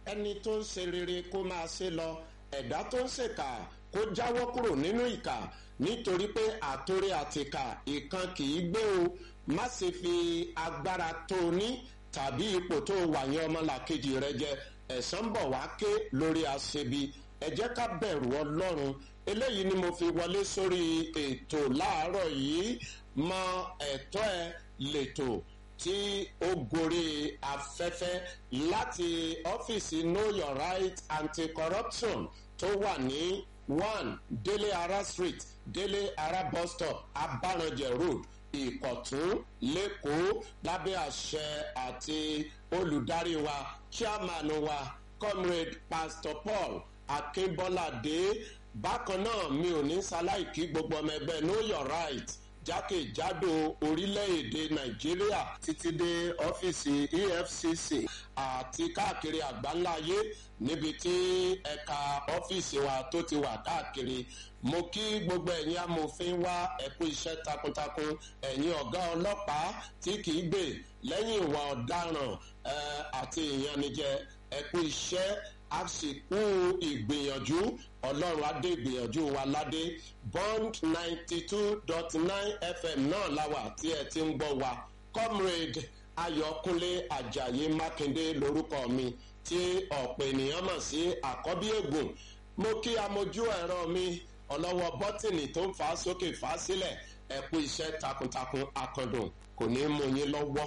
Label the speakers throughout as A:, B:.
A: ẹni tó ń ṣe rere kó máa ṣe lọ ẹ̀dá tó ń ṣèkà kó jáwọ́ kúrò nínú ìkà nítorí pé àtòrí àtìkà ìkan kì í gbé o má ṣe fi agbára tó o ní tàbí ipò tó o wà yẹn ọmọlàkejì rẹ jẹ ẹ̀san bọ̀ wá ké lórí aṣebi ẹ jẹ́ ká bẹ̀rù ọlọ́run eléyìí ni mo fi wọlé sórí ètò láàárọ̀ yìí mọ ẹ̀tọ́ ẹ lètò tí ó gorí afẹ́fẹ́ láti ọ́fíìsì know your right anti-corruption tó wà ní one délé ara street délé ara bus stop abaranjẹ road ìkọ̀tún lẹ́kọ̀ọ́ lábẹ́ àṣẹ àti olùdarí wa chairman wa comrade pastor paul akínbọ́ládé bákan náà mi ò ní ṣaláìkí gbogbo ọmọ ẹgbẹ́ know your right jákèjádò orílẹ̀-èdè nàìjíríà títí dé ọ́fíìsì efcc àti káàkiri àgbáńláyé níbi tí ẹ̀ka ọ́fíìsì wa tó ti wà káàkiri mo kí gbogbo ẹ̀yin amòfin wá ẹ̀kú iṣẹ́ takuntakun ẹ̀yin ọ̀gá ọlọ́pàá tí kìí gbè lẹ́yìn ìwà ọ̀daràn àti ìyanijẹ ẹ̀kú iṣẹ́ àsìkò ìgbìyànjú ọlọ́run adé ìgbìyànjú wa ládé bond ninety two dot nine fm náà láwà tí ẹ ti ń gbọ́ wa comrade ayọ̀kúnlé ajayi mákindé lorúkọ mi tí ọ̀pọ̀ ènìyàn mọ̀ sí àkọ́bí ègùn mo kí amójú ẹ̀rọ mi ọlọ́wọ́ bọ́tìnì tó ń fà á sókè fà á sílẹ̀ ẹ kú iṣẹ́ takuntakun akọ̀dùn kò ní mú yín lọ́wọ́.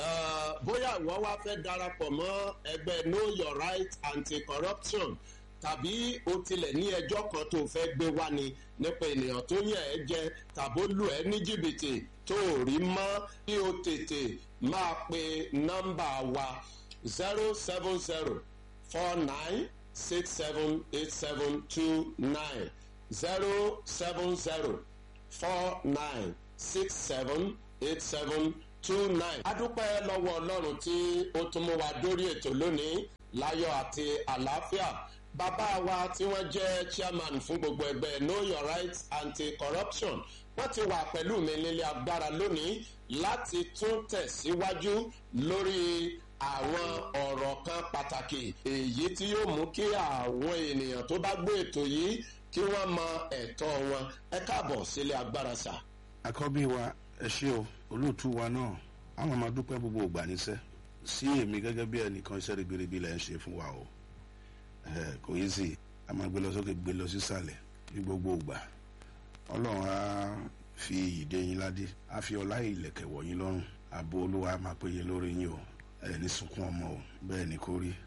A: bóyá ìwọ wá fẹ́ darapọ̀ mọ́ ẹgbẹ́ know your right anti-corruption tàbí o tilẹ̀ ní ẹjọ́ kan tó fẹ́ gbé wá ni nípa ènìyàn tó yàn ẹ́ jẹ tàbó lù ẹ́ ní jìbìtì tó rí mọ́ kí o tètè máa pe nọ́mbà wa zero seven zero four nine six seven eight seven two nine zero seven zero four nine six seven eight seven two nine. adúpẹ́ lọ́wọ́ ọlọ́run tí ó tún mú wa dórí ètò lónìí láyọ̀ àti àlàáfíà bàbá wa tí wọ́n jẹ́ chairman fún gbogbo ẹgbẹ́ know your rights anti-corruption wọ́n ti wà pẹ̀lú mi nílé agbára lónìí láti tún tẹ̀síwájú lórí àwọn ọ̀rọ̀ kan pàtàkì èyí tí yóò mú kí àwọn ènìyàn tó bá gbé ètò yìí kí wọ́n mọ ẹ̀tọ́ wọn ẹ káàbọ̀ sílé agbára sà.
B: àkọ́bí wa ẹ ṣé o olóòtú wa náà àwọn máa dúpẹ́ gbogbo ògbà níṣẹ́ sí èmi gẹ́gẹ́ bí ẹnìkan iṣẹ́ ribiribi lẹ́ ń ṣe fún wa o kò yí sí a máa gbé lọ sókè gbé lọ sísàlẹ̀ ní gbogbo ògbà ọlọ́run á fi ìdè yín ládé á fi ọlá ìlẹ̀kẹ̀ wọ̀ yín lọ́rùn ààbò olúwa máa péye lórí yín o ẹ ní sunkún ọmọ o bẹ́ẹ̀ ni kò rí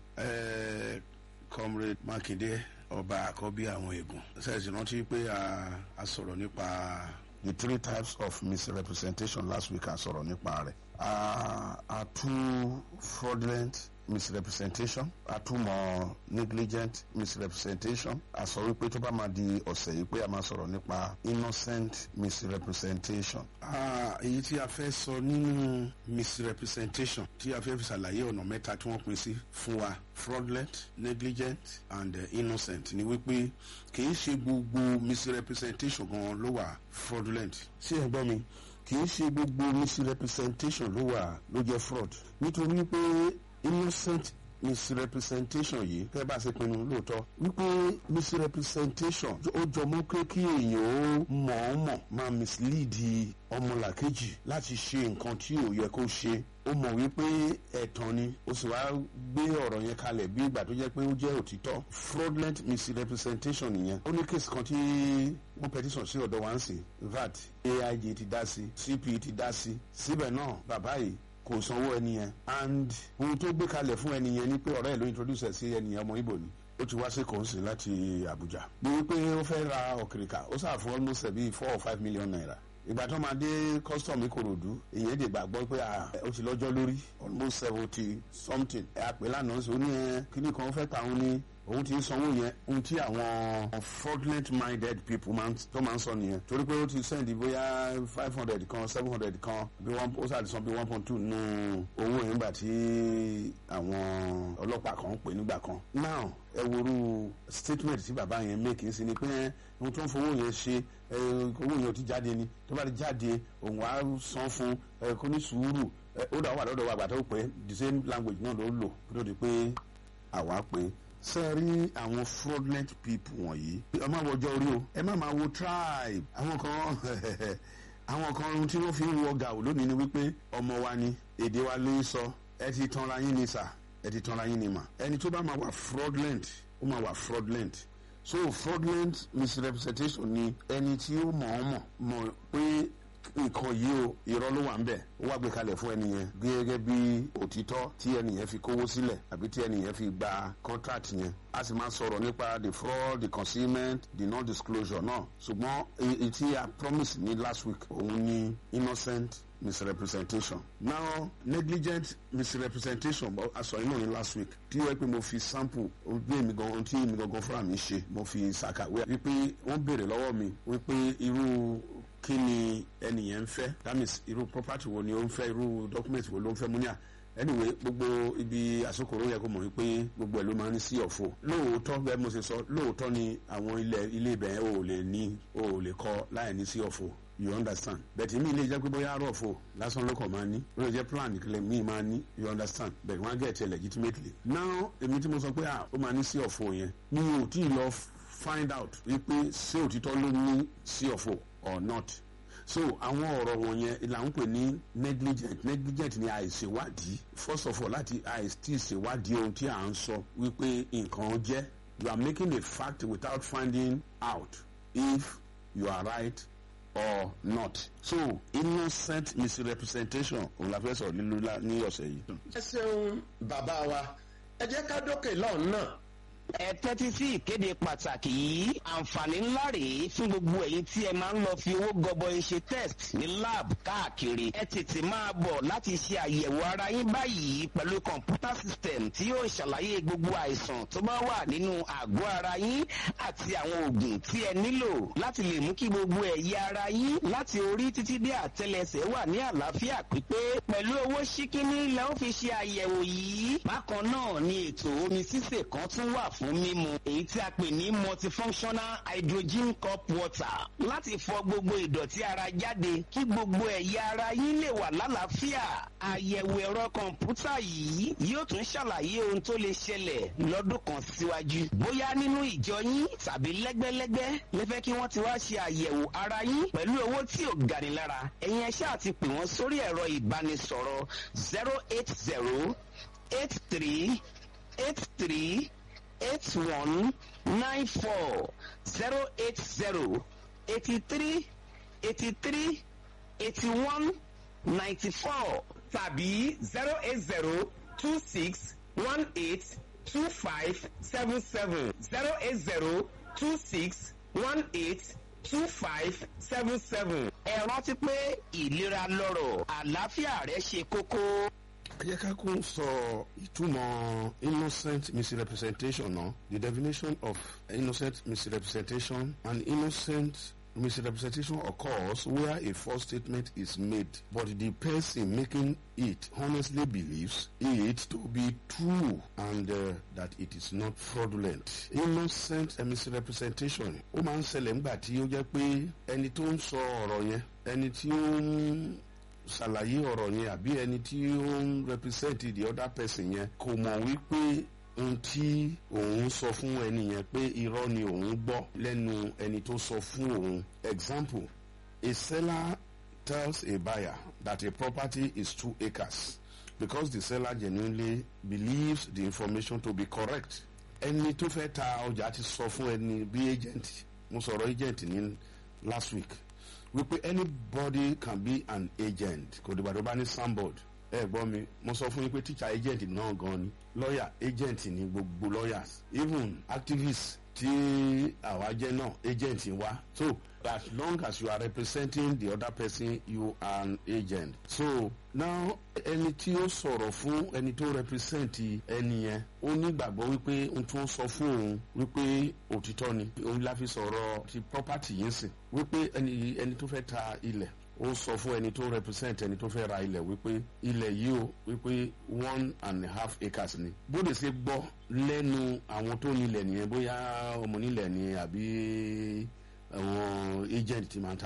B: comrade mákindé ọba àkọ́bí àwọn ègùn ṣẹ́ẹ̀sì rántí pé a sọ̀rọ̀ nípa the three types of misrepresentation last week a sọ̀rọ̀ nípa rẹ̀ a two fraudulent misrepresentation àtúmọ̀ negligent misrepresentation a sọ wípé tó bá máa di ọ̀sẹ̀ yìí pé a máa sọ̀rọ̀ nípa innocent misrepresentation. èyí tí a fẹ́ sọ nínú misrepresentation tí a fẹ́ fi ṣàlàyé ọ̀nà mẹ́ta tí wọ́n pín sí fún wa fraudulent negligent and uh, innocent ni wípé kì í ṣe gbogbo misrepresentation gan ló wà fraudulent. sí ẹ gbọ́ mi kì í ṣe gbogbo misrepresentation ló wà ló jẹ́ fraud nítorí pé innocent misrepresentation yìí kẹ́ bá ṣe pinnu lóòótọ́ wípé misrepresentation ó jọmọ́ pé kí èèyàn ó mọ̀ọ́mọ̀ máa mislead ọmọlàkejì láti ṣe nǹkan tí ò yẹ kó ṣe ó mọ̀ wípé ẹ̀tàn ni ó sì wá gbé ọ̀rọ̀ yẹn kalẹ̀ bí ìgbà tó jẹ́ pé ó jẹ́ òtítọ́ fraudulent misrepresentation nìyẹn ó ní kéèsì kan tí wọ́n petition sí ọ̀dọ̀ wa ń sìn vat aig ti dá sí cp ti dá sí síbẹ̀ náà bàbá yìí kò sanwó ẹni yẹn and ohun tó gbé kalẹ̀ fún ẹni yẹn ni pé ọ̀rẹ́ ẹ̀ ló introduce ẹ̀ sí ẹni yẹn ọmọ ibo ni ó ti wá sí kòńsì láti Àbújá bí wípé ó fẹ́ ra ọ̀kìrìkà ó sà fún almost bíi four or five million naira ìgbà tó máa dé custom ìkòròdú èyàn dè gbàgbọ́ pé ó ti lọ́jọ́ lórí almost seventy something ẹ̀ àpè lánàá sọ ní ẹ kíní kan ó fẹ́ tàwọn ní òun ti ń sanwó yẹn ohun tí àwọn fraudulent minded people tó máa ń sọ nìyẹn torí pé ó ti send bóyá five hundred kan seven hundred kan bí wọ́n ó sàti san bí one point two nù owó yẹn nígbà tí àwọn ọlọ́pàá kan ń pè nígbà kan now ẹ woru statement tí bàbá yẹn make ń sin ni pé ohun tó ń fowó yẹn ṣe owó yẹn ò ti jáde ni tó bá ti jáde òun á san fún kó ní sùúrù ó dà wà lọ́dọ̀ wa àgbà tó pé the same language náà ló lò kó tó di pé àwa pé ṣe rí àwọn fraudulent people wọ̀nyí ẹ má wọjọ́ orí o ẹ má máa wo tribe àwọn kan àwọn kan ohun tí wọ́n fi ń wọ gàù lónìí ni wípé ọmọ wa ni èdè wa ló ń sọ ẹ ti tanra yín ni sà ẹ ti tanra yín ni mà ẹni tó bá máa wà fraudulent ó máa wà fraudulent so fraudulent misrepresentation ni ẹni tí ó mọ̀ ọ́ mọ̀ mọ̀ pé nǹkan yìí o irọ́ ló wà ń bẹ̀ ó wá gbé kalẹ̀ fún ẹni yẹn gẹ́gẹ́ bí òtítọ́ tí ẹni yẹn fi kówó sílẹ̀ àbí tí ẹni yẹn fi gba contract yẹn a sì máa sọ̀rọ̀ nípa the fraud the concealment the non disclosure náà ṣùgbọ́n èyí tí a promise ní last week òun ní innocent misrepresentation now negligent misrepresentation aṣọ inú ní last week tí wọ́n pé mo fi sample bí èmi gan ohun tí èmi gangan fúnra mi ṣe mo fi ṣàkàwé wípé wọ́n béèrè lọ́wọ́ mi wípé irú kí ni ẹnìyẹn ń fẹ́ that means irú property wo ni ó ń fẹ́ irú document wo ló ń fẹ́ mú ní à anyway gbogbo ibi àsokòrò yẹ kó mọ̀ wípé gbogbo ẹ̀ ló máa ń ní sí ọ̀fọ̀ lóòótọ́ bẹ́ẹ̀ mo ṣe sọ lóòótọ́ ni àwọn ilẹ̀ ilé ibẹ̀ yẹn ò lè ní ò lè kọ́ láì ní sí ọ̀fọ̀ you understand bẹ̀tì mi lè jẹ́ pé bóyá àárọ̀ fò lásán ló kàn máa ní ó lè jẹ́ plan ìkìlẹ̀ mi máa ní you understand bẹ̀tì wọ́n á get it legitimately now èmi tí mo sọ pé ó máa ní sí ọ̀fọ̀ yẹn mi ò tí ì lọ find out wípé ṣé òtítọ́ ló ní sí ọ̀fọ̀ or not so àwọn ọ̀rọ̀ wọ̀nyẹn là ń pè ní negligent negligent ni àìṣèwádìí first of all láti àìsí ìṣèwádìí ohun tí à ń sọ wípé nǹkan jẹ́ you are making a fact without finding out if you are right or not so innocent misrepresentation òun la fẹ́ sọ̀rọ̀ lílo ní ọ̀sẹ̀ yìí.
A: ẹ ṣeun bàbá wa ẹ jẹ́ ká dókè lọ́ọ̀ náà
C: ẹ tẹ́tí sí ìkéde pàtàkì yìí àǹfààní ńlá rèé fún gbogbo ẹ̀yin tí ẹ máa ń lọ fi owó gọbọi ṣe test ní lab káàkiri ẹ tètè máa bọ̀ láti ṣe àyẹ̀wò ara yín báyìí pẹ̀lú kọ̀ǹpútà system tí yóò ṣàlàyé gbogbo àìsàn tó bá wà nínú àgọ́ ara yín àti àwọn oògùn tí ẹ nílò láti lè mú kí gbogbo ẹ̀yà ara yín láti orí títí dé àtẹlẹsẹ̀ wà ní àlàáfíà pípé pẹ̀lú owó ṣíkíní lẹ́ ó fi ṣe àyẹ̀wò yìí bákan náà ni ètò omi sísè kan tún wà fún mímu èyí tí a pè ní multifunctional hydrogen cup water láti fọ gbogbo ìdọ̀tí ara jáde kí gbogbo ẹ̀yà ara yín lè wà lálàáfíà àyẹ̀wò ẹ̀rọ kọ̀ǹpútà yìí yóò tún ṣàlàyé ohun tó lè ṣẹlẹ̀ lọ́dún kan síwájú bóyá nínú ìjọ yín tàbí lẹ́gbẹ́lẹ́gbẹ́ lẹ́fẹ́ kí wọ́n ti wá ṣe àyẹ̀wò ara yín pẹ̀lú owó tí ò gani lára ẹ̀yin ẹ ṣáà ti pè wọ́n sórí ẹ̀rọ ìbánisọ̀rọ̀ zero eight zero eight three eight three eight one nine four zero eight zero eighty three eighty three eighty one ninety four tàbí zero eight zero two six one eight two five seven seven zero eight zero two six one eight two five seven seven. ẹ rántí pé ìlera lọ́rọ̀ àlàáfíà rẹ ṣe kókó
B: ẹ jẹ́ ká kún sọ ìtumọ̀ innocent misrepresentation náà the definition of innocent misrepresentation an innocent misrepresentation occurs where a false statement is made but the person making it honestly believes it to be true and uh, that it is not fraudulent innocent misrepresentation ó máa ń ṣẹlẹ̀ nígbà tí ó jẹ́ pé ẹni tó ń sọ ọ̀rọ̀ yẹn ẹni tí ó ń ṣàlàyé ọ̀rọ̀ yẹn àbí ẹni tí ó ń represent the other person yẹn kò mọ̀ wípé ohun tí òun sọ fún ẹni yẹn pé irọ́ ni òun gbọ́ lẹ́nu ẹni tó sọ fún òun example a seller tells a buyer that a property is two acres because the seller genuinely believes the information to be correct ẹni tó fẹ́ ta ọjà ti sọ fún ẹni bí agent mo sọ̀rọ̀ agent ní last week wípé anybody can be an agent kò dìgbà tó bá ní soundboard ẹ gbọ́ mi mo sọ fún yín pé teacher agent náà gan ni lawyer agent ni gbogbo lawyers even activists tí àwa jẹ́ náà agent wa so as long as you are representing the other person you are an agent so now ẹni tí ó sọ̀rọ̀ fún ẹni tó represent ẹni yẹn ó nígbàgbọ́ wípé ohun tó ń sọ fún òun wípé òtítọ́ ni òun la fi sọ̀rọ̀ ti property yìí sìn wípé ẹni ẹni tó fẹ́ ta ilẹ̀ ó sọ fún ẹni tó represent ẹni tó fẹ́ ra ilẹ̀ wípé ilẹ̀ yìí o wípé one and a half acres ni bóde ṣe gbọ́ lẹ́nu àwọn tó nílẹ̀ nìyẹn bóyá ọmọ nílẹ̀ ni àbí àwọn agent ti máa ń talẹ̀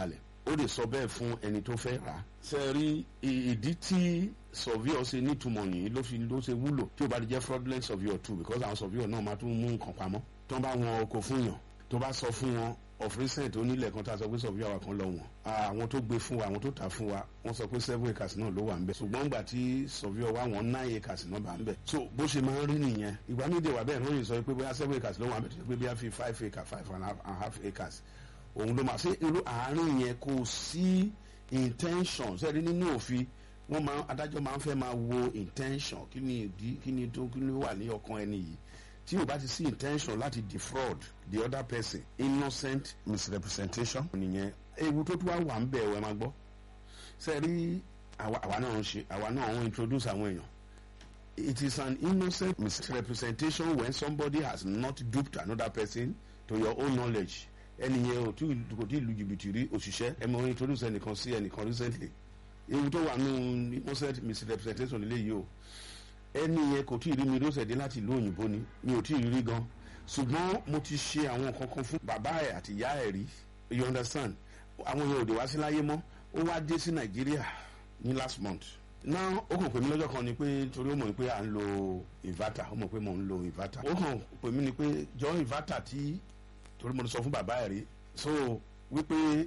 B: ó lè sọ bẹ́ẹ̀ fún ẹni tó fẹ́ rà á. ṣe rí ìdí tí surveyor ṣe nítumọ̀ nìyí ló fi ló ṣe wúlò tí ó bá di jẹ́ fraudulent surveyor too because àwọn surveyor náà máa tún mú nǹkan pamọ́ tó bá wọn oko fún yàn tó bá sọ fún wọn of recent onílẹ̀ kan tá a sọ pé surveyor wa kan lọ wọ̀n àwọn tó gbé fún wa àwọn tó tà fún wa wọ́n sọ pé seven acres náà ló wà ńbẹ̀ ṣùgbọ́n gbà tí surveyor wa wọ́n nine acres náà bá ńbẹ̀ so bó ṣe máa ń rí nìyẹn ìgbà mídìí wà bẹ́ẹ̀ ló lè sọ pé bóyá seven acres ló wà ńbẹ̀ tó ṣe pé bí a fi five acres five and a half, and a half acres òun ló máa ṣe irú àárín yẹn kò sí intention sẹ́ẹ̀rí nínú òfin wọ́n máa adájọ́ máa ń fẹ́ máa wo intention kí ni ìdí kí ni tó kí ni ó wà ní ọkàn ẹni yìí tí o bá ti sí intention láti defraud the other person innocent misrepresentation nìyẹn ewu tó tún wá wà ń bẹ̀ ẹ̀ máa gbọ́ sẹ́ẹ̀rí àwa náà ń ṣe àwa náà ń introduce àwọn èèyàn it is an innocent misrepresentation when somebody has not duped another person to your own knowledge ẹni yẹn ò tí kò tí ì lu jìbìtì rí òṣìṣẹ́ ẹ mọ introduce ẹnìkan sí ẹnìkan recently ewu tó wà nù innocent misrepresentation nílé yìí o ẹni yẹn kò tí ì rí mi ló ṣẹ̀dé láti ìlú òyìnbó ni mi ò tí ì rí gan ṣùgbọ́n mo ti ṣe àwọn nǹkan kan fún bàbá ẹ̀ àti ìyá ẹ̀ rí you understand àwọn yẹn ò dé wá sí láyé mọ́ ó wá dé sí nàìjíríà ní last month náà ó kàn pè mí lọ́jọ́ kan ni pé torí ó mọ̀ pé à ń lo inverter ó mọ̀ pé mò ń lo inverter ó kàn pè mí ni pé jọ inverter tí torí mo sọ fún bàbá ẹ̀ rí so wípé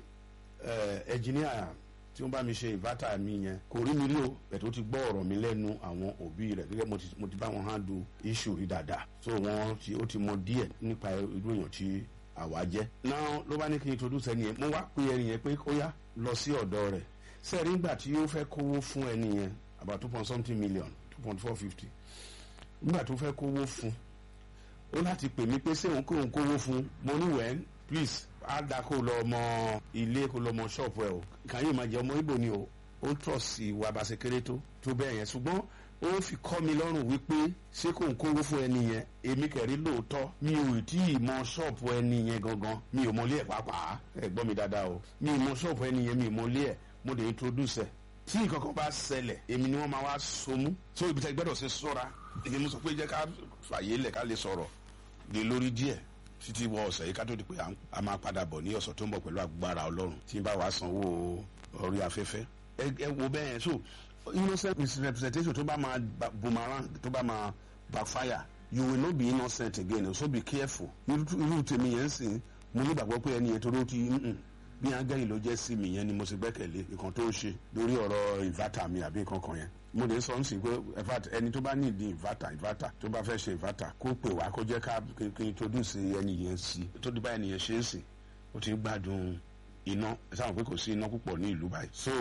B: ẹnjìníà tí wọ́n bá mi ṣe inverter mi yẹn kò rí mi rí o bẹ̀ tó ti gbọ́ ọ̀rọ̀ mi lẹ́nu àwọn òbí rẹ̀ gẹ́gẹ́ mo ti bá wọn handle issue rí dáadáa so wọ́n ti ó ti mọ díẹ̀ nípa irú èèyàn tí àwa jẹ́ náà ló bá ní kí n introduce ẹni yẹn mo wá pe ẹni yẹn pé ó yá lọ sí ọ̀dọ̀ rẹ̀ sẹ́ẹ̀rí nígbà tí ó fẹ́ kówó fún ẹni yẹn about two point something million two point four fifty nígbà tó fẹ́ kówó fún ó láti pè mí pé ṣé òun kò ń kówó fún mo ní wẹ́n please á dá kó lọ ọmọ ilé kó lọ ọmọ ṣọ́ọ̀pù ẹ̀ o kàn yóò máa jẹ ọmọ ibo ni o ó tọ̀ sí ìwà bá ṣe kéré tó tó bẹ́ẹ̀ yẹn ṣùgbọ́n ó fi kọ́ mi lọ́rùn wípé ṣé kò ń kówó fún ẹni yẹn èmi kẹ̀rí lóòótọ́ mi ò tí ì mọ ṣọ́ọ̀pù ẹni yẹn gangan mi ò mọlé ẹ̀ pàápàá ẹ̀ gbọ́ mi dáadáa o mi ò mọ ṣọ́ọ̀pù ẹni yẹn mi ò mọlé ẹ̀ mo lè introduce ẹ̀ tí nǹkan kan bá ṣẹlẹ̀ èmi ni wọ́n máa wá so mú so ibi tẹ́ gbọ́dọ̀ ṣe sọ́ra èmi mo sọ pé jẹ́ ká fàyè lẹ̀ ká lè sọ̀rọ̀ lè lórí díẹ̀ títí wọ ọ̀sẹ̀ yìí ká tó di pé a máa padà bọ̀ ní ọ̀sẹ̀ tó ń bọ̀ pẹ̀lú agbára ọlọ́run tí n bá wàá sanwó orí afẹ́fẹ́ ẹ wo bẹ́ẹ̀ so innocent misrepresentation tó bá máa boomerang tó bá máa backfire you will not be innocent again so be careful irú tèmi yẹn sìn mo nígbàgbọ́ pé ẹni yẹn tó ló ti bí angẹ́lì ló jẹ́ sí mi yẹn ni mo sì gbẹ́kẹ̀lé nǹkan tó ń ṣe lórí ọ̀rọ̀ inverter mi àbí nǹkan kan yẹn mo lè sọ nsìn pé ẹni tó bá ní ìdí inverter inverter tó bá fẹ́ ṣe inverter kó pè wá kó jẹ́ ká kí n introduce ẹni yẹn sí tó di bá ẹni yẹn ṣe é sìn ó ti ń gbádùn iná ẹ sáwọn pé kò sí iná púpọ̀ ní ìlú báyìí so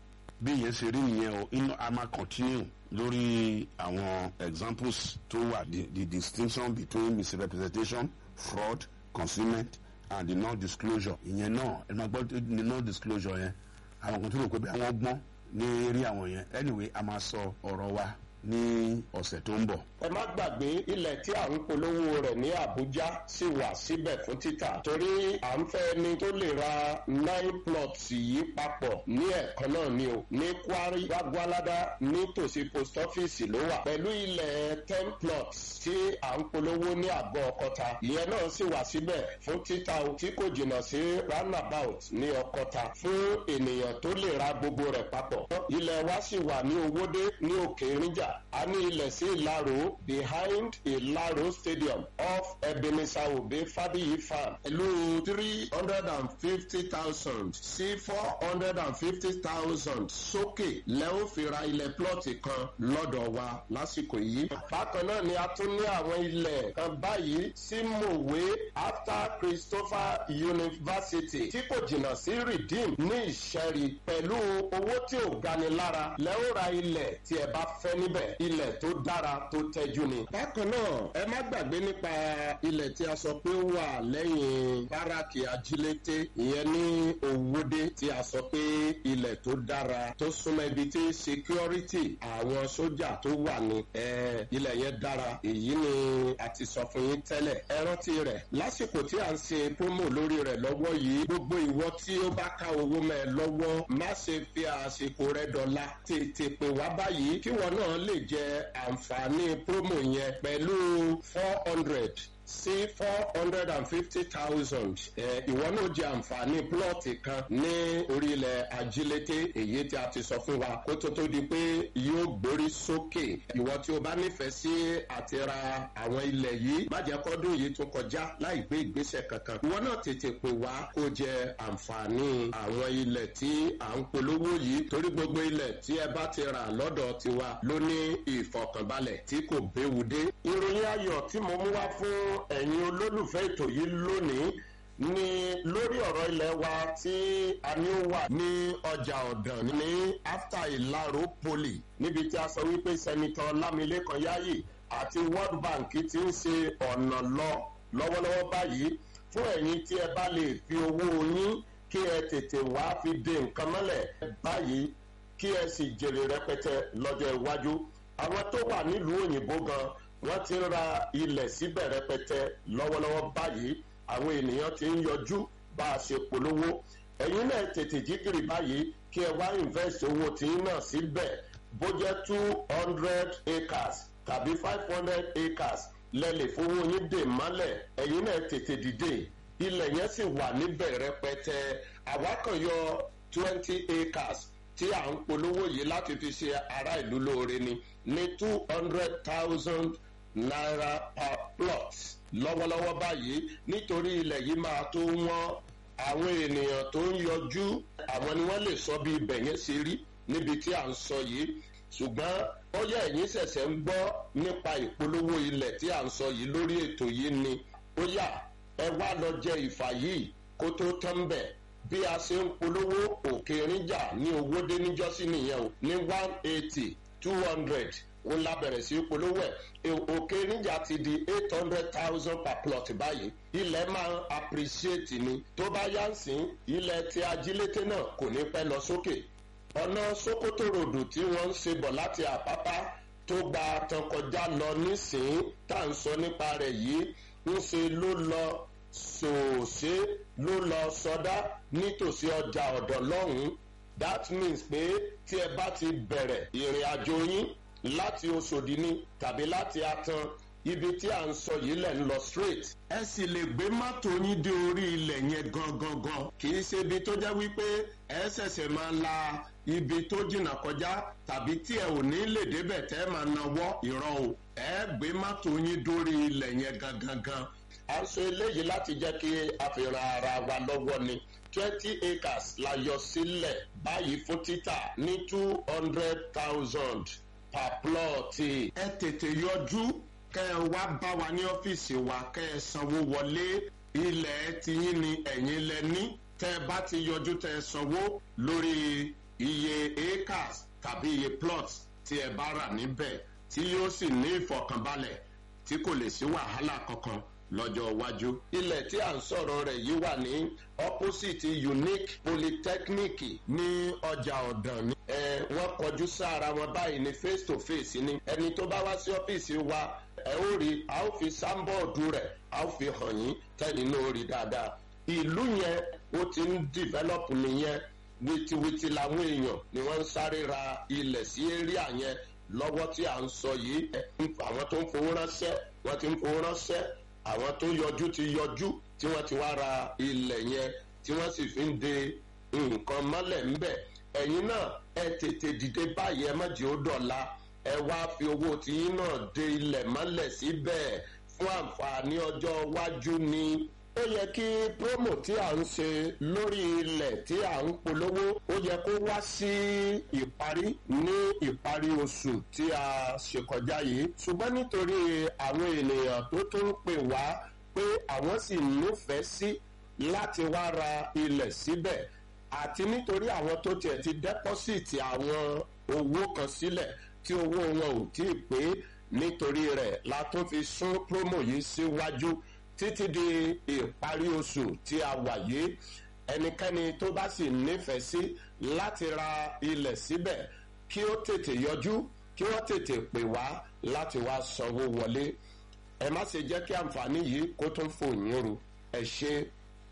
B: bí ìyẹn ṣe rí nìyẹn o iná a máa continue lórí àwọn examples tó wà the, the distinction between misrepresentation fraud concealment and the non-disclosure ìyẹn náà ẹ máa gbọ́ the non-disclosure yẹn àwọn kan tó rò pé bí àwọn gbọ́n ní eré àwọn yẹn anyway a máa sọ ọ̀rọ̀ wa ní ọ̀sẹ̀ tó ń bọ̀.
A: ẹ má gbàgbé ilẹ̀ tí à ń polówó rẹ̀ ní àbújá sì wà síbẹ̀ fún títà torí à ń fẹ́ ẹni tó lè ra nine plots yìí papọ̀ ní ẹ̀kan náà ni o ní kwari gbàgbọ́ládá nítòsí post office ló wà pẹ̀lú ilẹ̀ ten plots tí à ń polówó ní àgọ́ ọkọta ìyẹn náà sì wà síbẹ̀ fún títà o tí kò jìnnà sí roundabout ní ọkọta fún ènìyàn tó lè ra gbogbo rẹ̀ papọ̀ ilẹ̀ wa sì wà ní owódé ní òkè ìrìnjà a ní ilẹ̀ sí ìlàró behind ìlàró stadium off ebenezer obe fadiyi farm pẹ̀lú three hundred and fifty thousand sí four hundred and fifty thousand sókè lẹ́wọ́n fi ra ilẹ̀ plọ́ọ̀tì kan lọ́dọ̀ wa lásìkò yìí. bákan náà ni a tún ní àwọn ilẹ̀ kan báyìí sí mòwe after christopher university tí kò jìnnà sí redeem ní ìṣẹ́rí pẹ̀lú owó tí ò gani lára lẹ́wọ́n ra ilẹ̀ tí ẹ bá fẹ́ níbẹ̀ ilẹ̀ tó dára tó tẹ́jú ni. bákan náà ẹ má gbàgbé nípa ilẹ̀ tí a sọ pé ó wà lẹ́yìn báràkì ajílété ìyẹn ní òwúdé tí a sọ pé ilẹ̀ tó dára tó súnmọ́ ibi tí security àwọn sójà tó wà ní ilẹ̀ yẹn dára èyí ni a ti sọ fún yín tẹ́lẹ̀ ẹ rántí rẹ̀ lásìkò tí a ń ṣe promo lórí rẹ̀ lọ́wọ́ yìí gbogbo ìwọ tí ó bá ká owó mẹ́ ẹ lọ́wọ́ má ṣe fi àsìkò rẹ dọ̀la tètè pè wá báyìí kí wọn náà lè jẹ àǹfààní promo yẹn pẹ̀lú four hundred sí four hundred and fifty thousand ìwọ náà jẹ àǹfààní plọ́ọ̀tì kan ní orílẹ̀ ajílété èyí tí a ti sọ fún wa kó tó tó di pé yóò gbórí sókè ìwọ tí o bá nífẹ̀ẹ́ sí àti ra àwọn ilẹ̀ yìí má jẹ́ kọ́dún yìí tún kọjá láì gbé ìgbésẹ̀ kankan ìwọ náà tètè pè wá kó jẹ àǹfààní àwọn ilẹ̀ tí à ń polówó yìí torí gbogbo ilẹ̀ tí ẹ bá ti rà lọ́dọ̀ tiwa ló ní ìfọkànbalẹ̀ tí kò béwu dé. ìròyìn ayọ̀ tí mo mú wá fún ẹ̀yin olólùfẹ́ ètò yìí lónìí ní lórí ọ̀rọ̀ ilẹ̀ wa tí a ní ó wà ní ọjà ọ̀dàn ní after ìlàró poli níbi tí a sọ wípé sẹ́nitọ́ lámilékan yáyì àti world bank ti ń ṣe ọ̀nà lọ lọ́wọ́lọ́wọ́ báyìí fún ẹ̀yin tí ẹ bá lè fi owó yín kí ẹ tètè wá fi de nǹkan mọ́lẹ̀ báyìí kí ẹ sì jèrè rẹpẹtẹ lọ́jọ́ iwájú àwọn tó wà nílùú òyìnbó gan wọ́n ti ń ra ilẹ̀ síbẹ̀ rẹpẹtẹ lọ́wọ́lọ́wọ́ báyìí àwọn ènìyàn ti ń yọjú bá a ṣe polówó ẹ̀yin náà tètè jígìrì báyìí kí ẹ wá invest owó tiyín náà síbẹ̀ bó jẹ́ two hundred acres tàbí five hundred acres lẹ́lẹ̀ fowó yín dè mọ́lẹ̀ ẹ̀yin náà tètè dìde ilẹ̀ yẹn sì wà níbẹ̀ rẹpẹtẹ àwa kan yọ twenty acres tí à ń polówó yìí láti fi ṣe ará ìlú lóore ni ní two hundred thousand naira per plot lọ́wọ́lọ́wọ́ báyìí nítorí ilẹ̀ yìí máa tó wọ́n àwọn ènìyàn tó ń yọjú àwọn ni wọ́n lè sọ bí ibẹ̀ yẹn ṣe rí níbi tí à ń sọ yìí ṣùgbọ́n ó yẹ ẹ̀yin ṣẹ̀ṣẹ̀ ń gbọ́ nípa ìpolówó ilẹ̀ tí à ń sọ yìí lórí ètò yìí ni ó yà ẹ wá lọ jẹ ìfà yìí kó tó tán bẹ̀ bí a ṣe ń polówó òkè ríjà ní owó dé níjọ́sí nìyẹn o ní one eighty two hundred ó la bẹ̀rẹ̀ sí polówó ẹ̀ òkè níjà ti di eight hundred thousand per plot báyìí ilẹ̀ máa ń appreciate ni tó bá yá ń sìn ilẹ̀ tí ajílété náà kò ní pẹ́ lọ sókè ọ̀nà sokoto ròdù tí wọ́n ń ṣe bọ̀ láti àpápá tó gba tán kọjá lọ nísìnyí tá à ń sọ nípa rẹ̀ yìí ń ṣe ló lọ sòòṣe ló lọ sọdá nítòsí ọjà ọ̀dọ̀ lọ́hùn-ún that means pé tí ẹ bá ti bẹ̀rẹ̀ ìrìn àjò yín láti oṣòdì ni tàbí láti atan ibi tí à ń sọ yìí lẹ̀ ń lọ straight. ẹ sì lè gbé mọ́tò yín dé orí ilẹ̀ yẹn gangan gan kì í ṣe ibi tó jẹ́ wípé ẹ ṣẹ̀ṣẹ̀ máa la ibi tó jìnnà kọjá tàbí tí ẹ ò ní lè débẹ̀ tẹ́ máa nawọ́ ìran o ẹ gbé mọ́tò yín dórí ilẹ̀ yẹn gangan gan. a ń sọ eléyìí láti jẹ́ kí a fi ran ara wa lọ́wọ́ ni twenty acres la yọ sílẹ̀ báyìí fún títà ní two hundred thousand per plot. ẹ tètè yọjú kẹ ẹ wá bá wa ní ọ́fíìsì wa kẹ ẹ sanwó wọlé ilẹ̀ tiyín ni ẹ̀yin lẹ ní tẹ ẹ bá ti yọjú tẹ ẹ sanwó lórí iye acres tàbí iye plots tí ẹ bá rà níbẹ̀ tí yóò sì ní ìfọkànbalẹ̀ tí kò lè sí wàhálà kankan lọ́jọ́ iwájú. ilẹ̀ tí à ń sọ̀rọ̀ rẹ̀ yìí wà ní opposite unique polytechnic ní ọjà ọ̀dàn ni. ẹ wọ́n kọjú sára wọn báyìí ní face to face ni. ẹni tó bá wá sí ọ́fíìsì wa ẹ ó rí a ó fi sáńbọ̀ọ̀dù rẹ̀ a ó fi hàn yín tẹ́lẹ̀ náà rí dáadáa. ìlú yẹn ó ti ń develop nìyẹn wìtìwìtì làwọn èèyàn ni wọ́n ń sáré ra ilẹ̀ sí area yẹn lọ́wọ́ tí à ń sọ yìí àwọn tó ń fowó ránṣẹ́ wọ́n ti ń fowó ránṣẹ́ àwọn tó yọjú ti yọjú tí wọ́n ti wá ra ilẹ̀ yẹn tí wọ́n sì fi ń de nǹkan mọ́lẹ̀ ńbẹ̀ ẹ̀yin náà ẹ tètè dìde báyìí ẹ má jẹ́ ó dọ̀la ẹ wá fi owó tiyín náà de ilẹ̀ mọ́lẹ̀ síbẹ̀ fún àǹfààní ọjọ́ iwájú ni ó yẹ kí promo tí à ń ṣe lórí ilẹ̀ tí à ń polówó ó yẹ kó wá sí ìparí ní ìparí oṣù tí a ṣe kọjá yìí ṣùgbọ́n nítorí àwọn ènìyàn tó tún ń pè wá pé àwọn sì nífẹ̀ẹ́ sí láti wá ra ilẹ̀ síbẹ̀ àti nítorí àwọn tó tiẹ̀ ti dẹ́pọ́sìtì àwọn owó kan sílẹ̀ tí owó wọn ò tí ì pé nítorí rẹ̀ la tún fi sún promo yìí síwájú. Si títí di ìparí oṣù tí a wà yìí ẹnikẹ́ni tó bá sì nífẹ̀ẹ́ sí láti ra ilẹ̀ síbẹ̀ kí ó tètè yọjú kí wọ́n tètè pè wá láti wá sanwó wọlé ẹ má ṣe jẹ́ kí àǹfààní yìí kó tún fò yín ru ẹ ṣe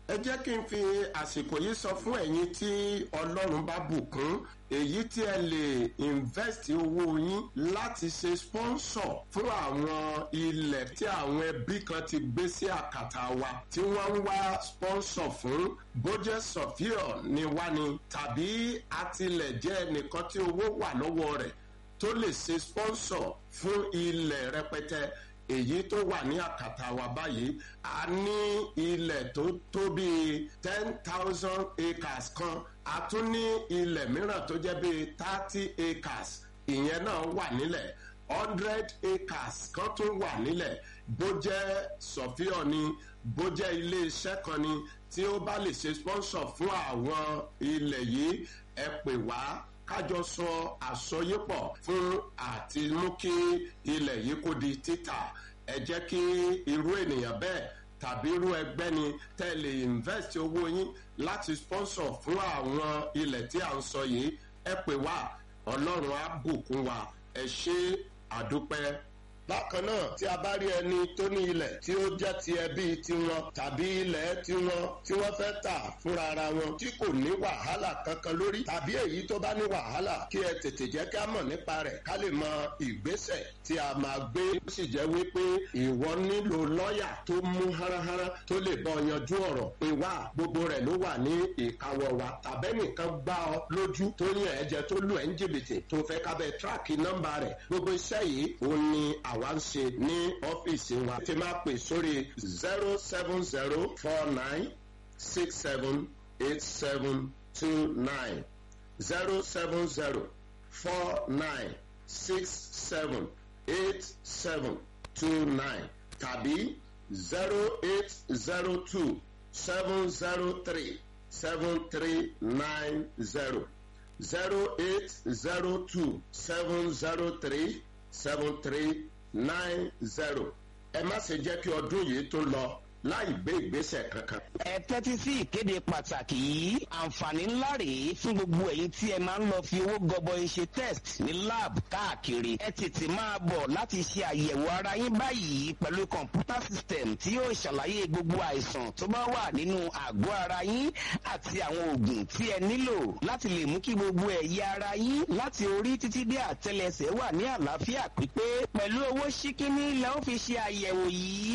A: ẹ jẹ́ kí n fi àsìkò yìí sọ fún ẹ̀yin tí ọlọ́run bá bùkún èyí tí ẹ lè invest owó yín láti ṣe sponsor fún àwọn ilẹ̀ tí àwọn ẹbí kan ti gbé sí àkàtà wa tí wọ́n ń wá sponsor fún bójẹ́ sọ̀fíọ̀ ni wá ni tàbí àtìlẹ̀jẹ́ ẹnìkan tí owó wà lọ́wọ́ rẹ̀ tó lè ṣe sponsor fún ilẹ̀ rẹpẹtẹ èyí tó wà ní àkàtà wa báyìí a ní ilẹ̀ tó tó bíi ten thousand acres kan a tún ní ilẹ̀ mìíràn tó jẹ́ bíi thirty acres ìyẹn náà wà nílẹ̀ hundred acres kan tún wà nílẹ̀ bó jẹ́ sọ̀fíọ̀ ni bó jẹ́ iléeṣẹ́ kan ni tí ó bá lè ṣe sponsor fún àwọn ilẹ̀ yìí ẹ pè wá kájọ sọ àsọyépọ̀ fún àti mú kí ilẹ̀ yìí kó di títà ẹ jẹ́ kí irú ènìyàn bẹ́ẹ̀ tàbí irú ẹgbẹ́ ni tẹ́ lè invest owó yín láti sponsor fún àwọn ilẹ̀ tí à ń sọ yìí ẹ pè wá ọlọ́run á bùkún wa ẹ ṣe àdúpẹ́ bákan náà tí a bá rí ẹni tó ní ilẹ̀ tí ó jẹ́ ti ẹbí tiwọn tàbí ilẹ̀ tiwọn tí wọ́n fẹ́ tà fúnra ara wọn tí kò ní wàhálà kankan lórí tàbí èyí tó bá ní wàhálà kí ẹ tètè jẹ́ ká mọ̀ nípa rẹ̀ ká lè mọ ìgbésẹ̀ tí a máa gbé ó sì jẹ́ wípé ìwọ nílò lọ́ọ̀yà tó mú háráhárá tó lè bọ́ yanjú ọ̀rọ̀ pé wá gbogbo rẹ̀ ló wà ní ìkáwọ́ wa tàbẹ́nìkan gbá ọ lójú tó yàn ẹ́ jẹ tó lù ẹ́ ń jìbìtì tó fẹ́ kábẹ́ tíráàkì nọ́mbà rẹ̀ gbogbo iṣẹ́ yìí òun ni àwa ń ṣe ní ọ́fíìsì wa tí máa pè sórí zero seven zero four nine six seven eight seven two nine zero seven zero four nine six seven eight seven two nine tàbí zero eight zero two seven zero three seven three nine zero zero eight zero two seven zero three seven three nine zero ẹ má ṣe jẹ́ kí ọdún yìí tó lọ láì gbé ìgbésẹ̀ kankan.
C: ẹ tẹ́tí sí ìkéde pàtàkì yìí àǹfààní ńlá rèé fún gbogbo ẹ̀yin tí ẹ máa ń lọ fi owó gọbọi ṣe test ní lab káàkiri ẹ tètè máa bọ̀ láti ṣe àyẹ̀wò ara yín báyìí pẹ̀lú kọ̀ǹpútà system tí yóò ṣàlàyé gbogbo àìsàn tó bá wà nínú àgọ́ ara yín àti àwọn oògùn tí ẹ nílò láti lè mú kí gbogbo ẹ̀yà ara yín láti orí títí dé àtẹlẹsẹ̀ wà ní àlàáfíà pípé pẹ̀lú owó ṣíkíní lẹ́ ó fi ṣe àyẹ̀wò yìí